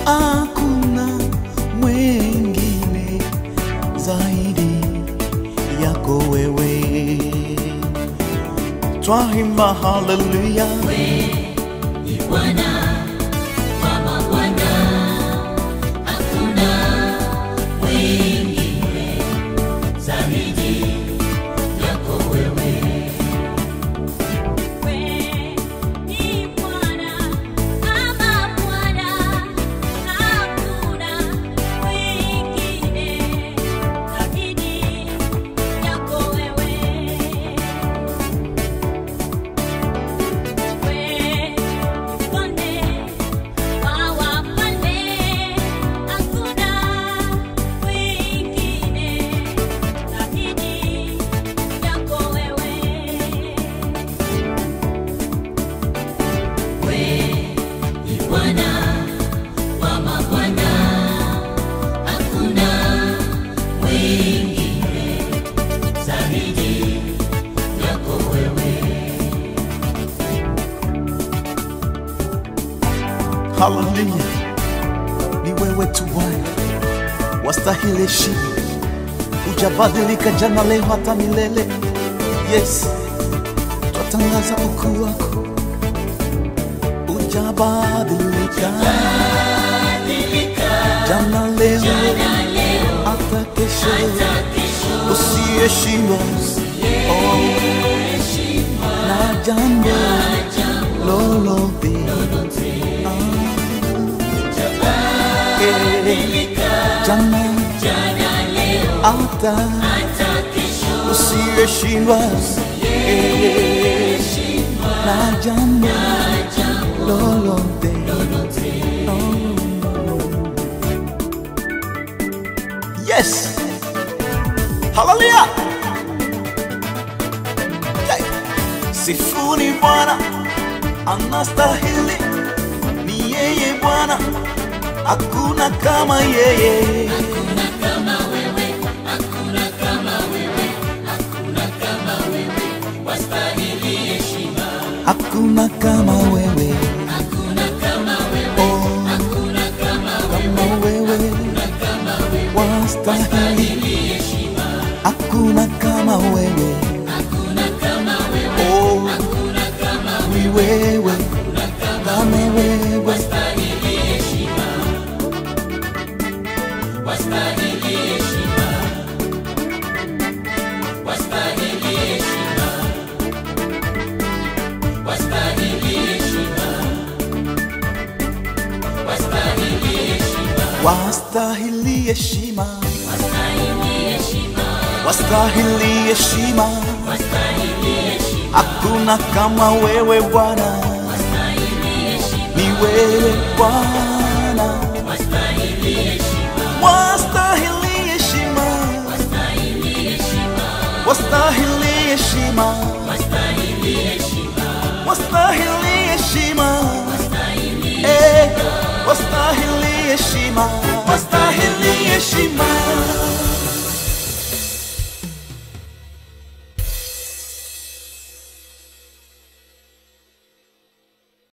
hakuna mwengine zaidi yako wewe. Twaimba haleluya, ni Bwana wa mabwana, hakuna mwingine zaidi yako wewe. Wewe ni Bwana kama Bwana, hakuna mwingine zaidi yako wewe. Zaidi yako wewe haleluya, ni wewe tu Bwana, wastahili heshima, hujabadilika jana, leo, hata milele. Yes, twatangaza ukuu wako, hujabadilika jana, leo, hata kesho, usiyeshindwa oh, na jambo lolote Eh, jana hata usiyeshindwa Eh, na jambo lolote yes haleluya Hey. sifuni bwana anastahili ni yeye bwana hakuna kama yeye Hakuna kama wewe, hakuna kama wewe, hakuna kama wewe, wastahili heshima. hakuna kama wewe Hakuna kama wewe, oh, hakuna kama kama wewe kama wewe, wastahili wastahili heshima. hakuna kama wewe Hakuna kama wewe, oh, hakuna kama ni wewe kama wewe wastahili heshima. Wastahili heshima. Wastahili heshima. Wastahili heshima. Wastahili heshima. wastahili heshima Wastahili heshima. wastahili heshima Wastahili heshima. hakuna kama wewe bwana Wastahili heshima. ni wewe bwana Wastahili heshima. wastahili heshima Wastahili heshima. wastahili